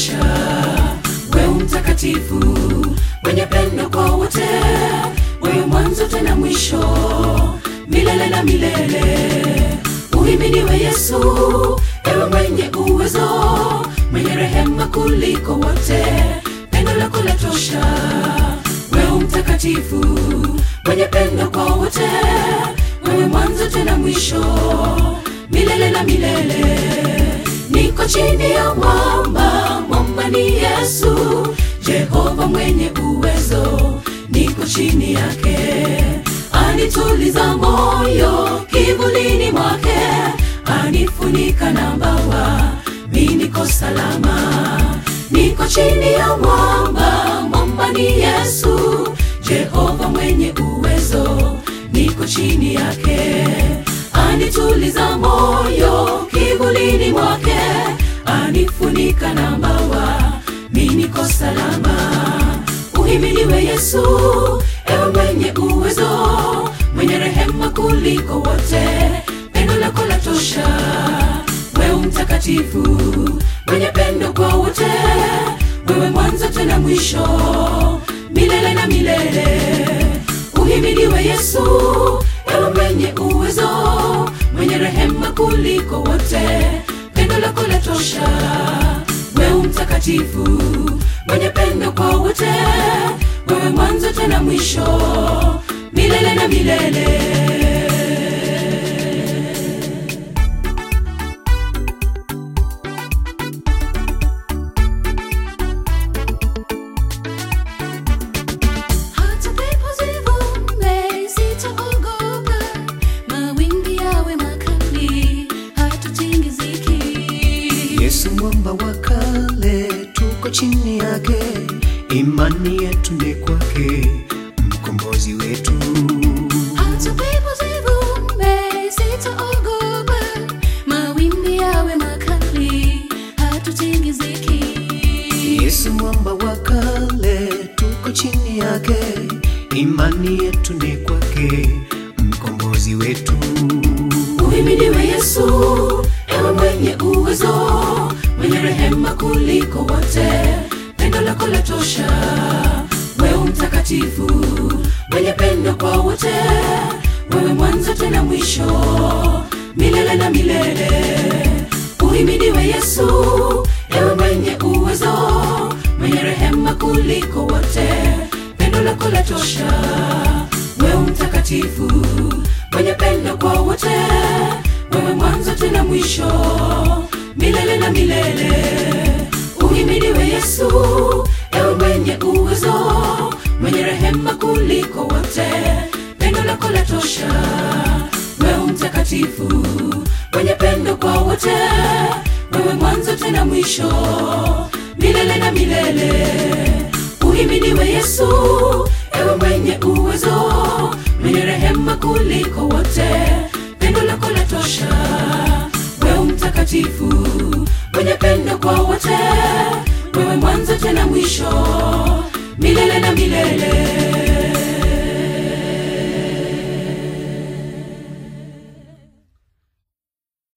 latosha. Wewe mtakatifu, mwenye pendo kwa wote, wewe mwanzo tena mwisho, milele na milele. Uhimidiwe Yesu, ewe mwenye uwezo, mwenye rehema kuliko wote, pendo lako latosha. Wewe mtakatifu, mwenye pendo kwa wote, wewe mwanzo tena mwisho, milele na milele. Niko chini ya mwamba, mwamba ni Yesu, Jehova mwenye uwezo, niko chini yake, anituliza moyo kivulini mwake, anifunika na mbawa, mi niko salama. Niko chini ya mwamba, mwamba ni Yesu, Jehova mwenye uwezo, niko chini yake, anituliza moyo kivulini mwake, anifunika na mbawa, mi niko salama. Uhimidiwe Yesu, ewe mwenye uwezo, mwenye rehema kuliko wote, pendo lako latosha. Wewe mtakatifu, mwenye pendo kwa wote, wewe mwanzo tena mwisho, milele na milele. Uhimidiwe Yesu, ewe mwenye uwezo, mwenye rehema kuliko wote, pendo lako latosha. Wewe mtakatifu, mwenye pendo kwa wote, wewe mwanzo tena mwisho, milele na milele. Hata pepo zivume sitaogopa, mawimbi yawe makali, hatutingiziki. Yesu mwamba wa kale, tuko chini yake, imani yetu ni kwake, mkombozi wetu. Hata pepo zivume sitaogopa, mawimbi yawe makali, hatutingiziki. Yesu mwamba wa kale, tuko chini yake, imani yetu ni kwake, mkombozi wetu. Uhimidiwe Yesu, ewe mwenye uwezo, mwenye rehema kuliko wote, pendo lako latosha. Wewe mtakatifu, mwenye pendo kwa wote, wewe mwanzo tena mwisho, milele na milele. Uhimidiwe Yesu, ewe mwenye uwezo, mwenye rehema kuliko wote, pendo lako latosha. Wewe mtakatifu, mwenye pendo kwa wote, wewe mwanzo tena mwisho, milele na milele. Uhimidiwe Yesu, ewe mwenye uwezo, mwenye rehema kuliko wote, pendo lako latosha. Wewe mtakatifu, mwenye pendo kwa wote, wewe mwanzo tena mwisho, milele na milele. Uhimidiwe Yesu, ewe mwenye uwezo, mwenye rehema kuliko wote, pendo lako latosha. Wewe mtakatifu, mwenye pendo kwa wote, wewe mwanzo tena mwisho, milele na milele.